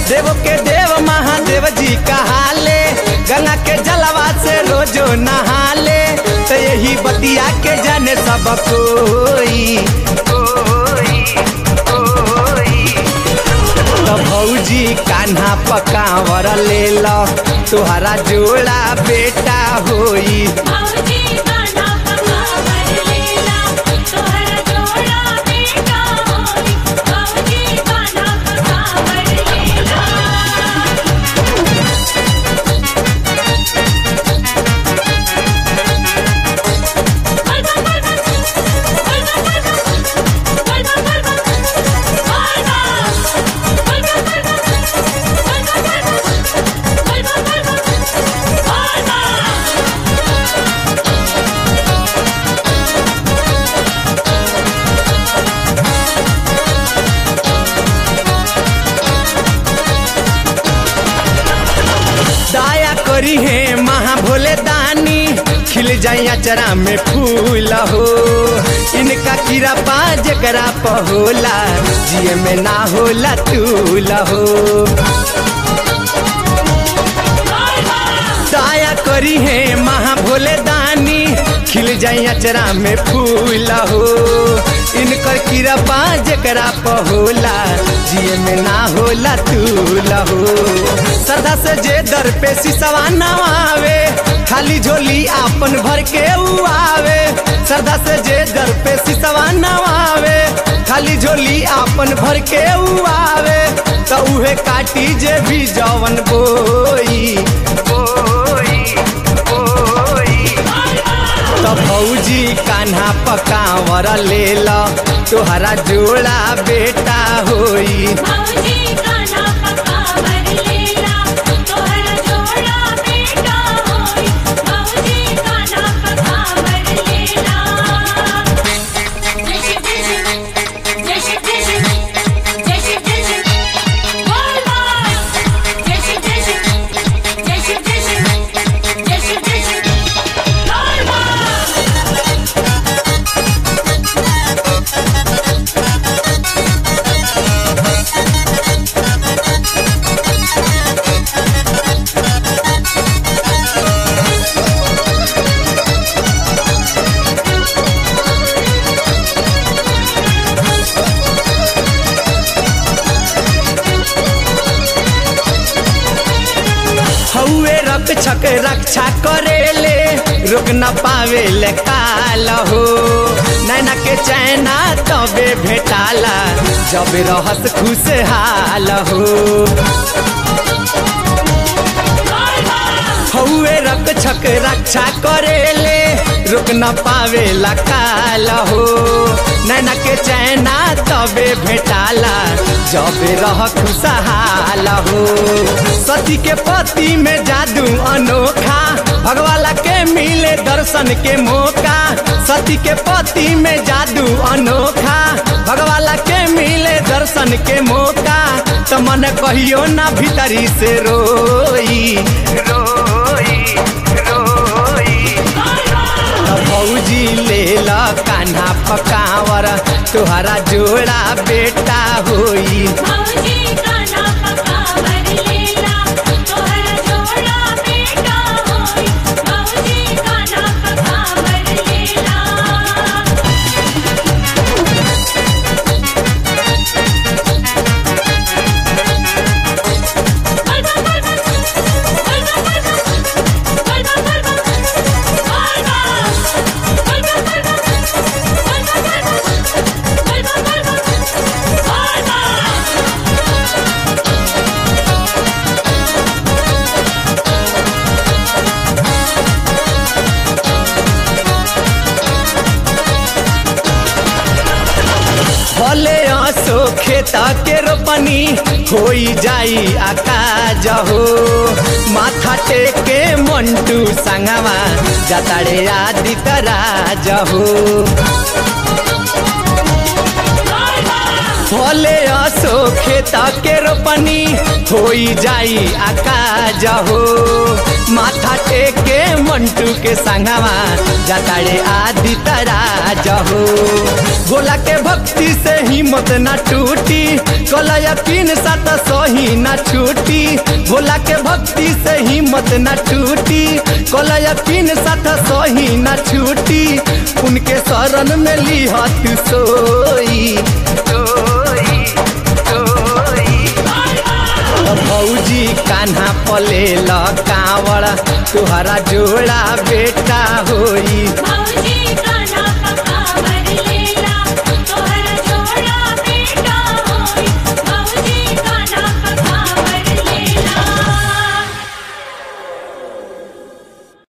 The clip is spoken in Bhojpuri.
देव के देव महादेव जी कहाले गंगा के जलवा से रोजो नहाले तो यही बतिया के जाने सब कोई तो भौजी कान्हा पकावर ले लो तुहरा जोड़ा बेटा होई भौजी गाना पकावर लेला तोहरा जोड़ा बेटा होई भौजी गाना पकावर लेला दया करी है महा भोले दानी खिल जाई अचरा में फूल हो इनका कीड़ा पा जकरा पहोला जिए में ना होला तूल हो दया करी है महा भोले दानी खिल जाई अचरा में फूल हो इनकर कीड़ा पा जकरा पहोला जिए में ना होला तूल हो श्रद्धा से जे दर पे सिसवा नवावे खाली झोली आपन भर के उ आवे श्रद्धा से जे दर पे सिसवा नवावे खाली झोली आपन भर के उ आवे तो उहे काटी जे भी जवन बोई बोई बोई तो भौजी कान्हा पकावर ले लो तोहरा जोड़ा बेटा होई भौजी गाना पकावर लेला तोहरा जोड़ा बेटा होई भौजी गाना पकावर लेला जय श्री कृष्ण जय श्री कृष्ण जय श्री कृष्ण बोल बोल जय श्री कृष्ण जय श्री कृष्ण जय श्री कृष्ण बोल बोल हौवे रक्षक रक्षा करेले रोक न पावे ले काल हो नैना के चैना तबे भेटाला जब रहस खुशहाल हो हौवे रक्षक रक्षा करेले रुक न पावे काल हो नैना के चैना तबे भेटाला जब रह खुशहाल हो सती के पति में जादू अनोखा भगवाला के मिले दर्शन के मौका सती के पति में जादू अनोखा भगवाला के मिले दर्शन के मौका तो मन कहियो ना भीतरी से रोई रोई रोई तो भौजी ले ला कान्हा पकावर तुहरा जोड़ा बेटा होई भौजी गाना पकावर लेला तोहरा जोड़ा बेटा होई भौजी गाना पकावर लेला भले आसो खेता के रोपनी होई जाई आकाज हो माथा टेके मंटू संगवा जताड़े आदि तराज हो भले असो खेता के रोपनी होई जाई आकाज हो माथा टेके मंटू के संगवा जताड़े आदि तराज हो भोला के भक्ति से हिम्मत ना टूटी कलया पिन सात सही ना छूटी भोला के भक्ति से हिम्मत ना टूटी कलया पिन सात सही ना छूटी उनके शरण में लिहत सोई सोई सोई भौजी कान्हा पले ल कावड़ तुहरा जोड़ा बेटा होई भौजी